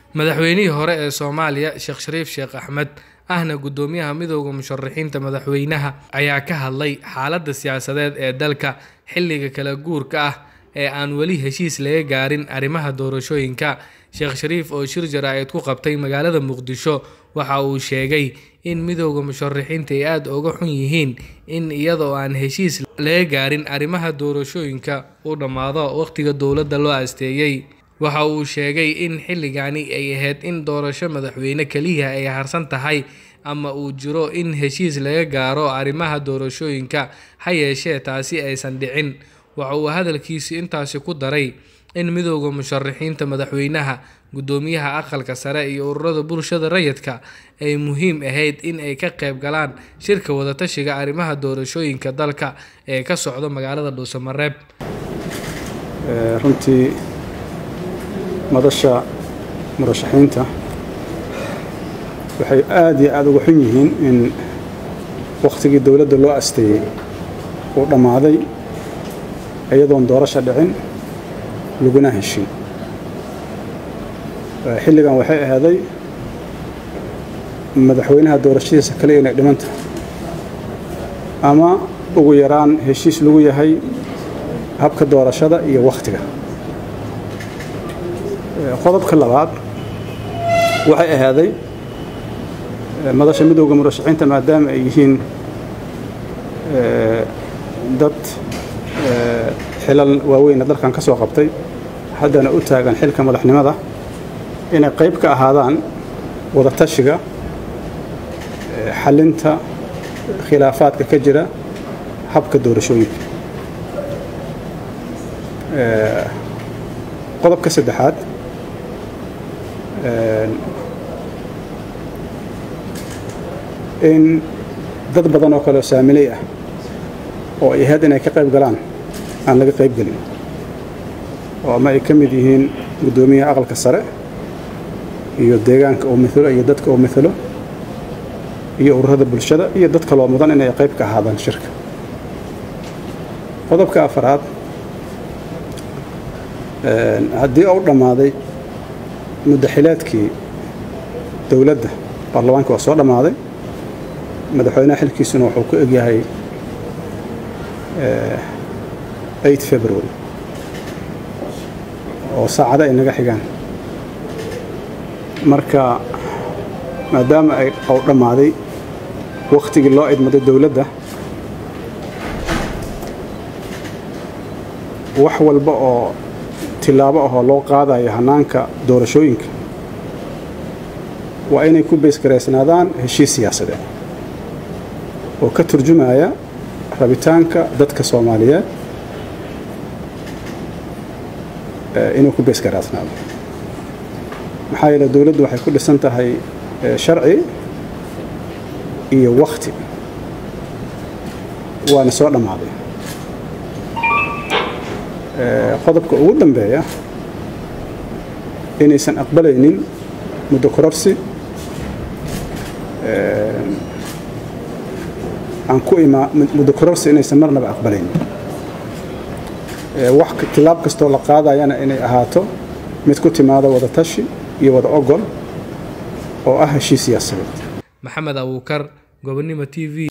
madaxweynihii hore ee soomaaliya sheekh shariif sheekh axmed ahna guddoomiyaha midooda musharaxiinta madaxweynaha ayaa ka hadlay xaaladda siyaasadeed ee dalka xilliga kala guurka ah ee aan weli heshiis laga gaarin arrimaha doorashooyinka sheekh shariif oo shir jaraa'id ku qabtay magaalada muqdisho waxa uu sheegay in midooda musharaxiinta ay aada uga xun yihiin in iyadoo aan heshiis laga gaarin arrimaha doorashooyinka uu dhammaado waqtiga dowladda loo asteeyey waxa uu sheegay in xilligani ay ahayd in doorasho madaxweyne keliya ay harsan tahay ama uu jiro in heshiis laga gaaro arrimaha doorashooyinka ha yeeshee taasi aysan dhicin waxa uu hadalkiisi intaasi ku daray in midooda musharaxiinta madaxweynaha guddoomiyaha aqalka sare iyo ururada bulshada rayidka ay muhiim ahayd in ay ka qayb galaan shirka wadatashiga arrimaha doorashooyinka dalka ee ka socda magaalada dhuusamareeb runtii madasha murashaxiinta waxay aada iyo aada uga xun yihiin in wakhtigii dowladda loo asteeyey uu dhammaaday iyadoon doorasha dhicin laguna heshin xilligan waxay ahaaday madaxweynaha doorashadiisa kale inay dhiman tahay ama ugu yaraan heshiis lagu yahay habka doorashada iyo wakhtiga qodobka labaad waxay ahaaday madasha midowda murashaxiinta maadaama ay yihiin dad xilal waaweyna dalkan ka soo qabtay haddana u taagan xilka madaxnimada inay qayb ka ahaadaan wadatashiga xalinta khilaafaadka ka jira habka doorashooyinka qodobka saddexaad in dad badan oo kaleoo saamiley ah oo ay ahayd inay ka qayb galaan aan laga qayb gelin oo ama ay ka mid yihiin guddoomiyaha aqalka sare iyo deegaanka uu milo iyo dadka uu milo iyo ururada bulshada iyo dad kaloo mudan inay qayb ka ahaadaan shirka qodobka afaraad haddii uu dhammaaday muddaxileedkii dowladda baarlamaanka waa soo dhammaaday madaxweynaha xilkiisuna wuxuu ku egyahay february oo saacada ay naga xigaan marka maadaama ay uu dhammaaday wakhtigii loo idmaday dowladda wax walba oo tilaabo ahoo loo qaadayo hannaanka doorashooyinka waa inay ku beysgaraysnaadaan heshiis siyaasadeed oo ka turjumaya rabitaanka dadka soomaaliyeed inuu ku beysgaraasnaado maxaa yeele dowladdu waxay ku dhisan tahay sharci iyo wakhti waana soo dhammaaday qodobka ugu dambeeya inaysan aqbalaynin muddo kororsi aan ku imaa muddo kororsi inaysan marnaba aqbalaynin wax tilaab kastoo la qaadayana inay ahaato mid ku timaada wada tashi iyo wada ogol oo ah heshiis siyaasadeed maxamed abuukar gobonimo t v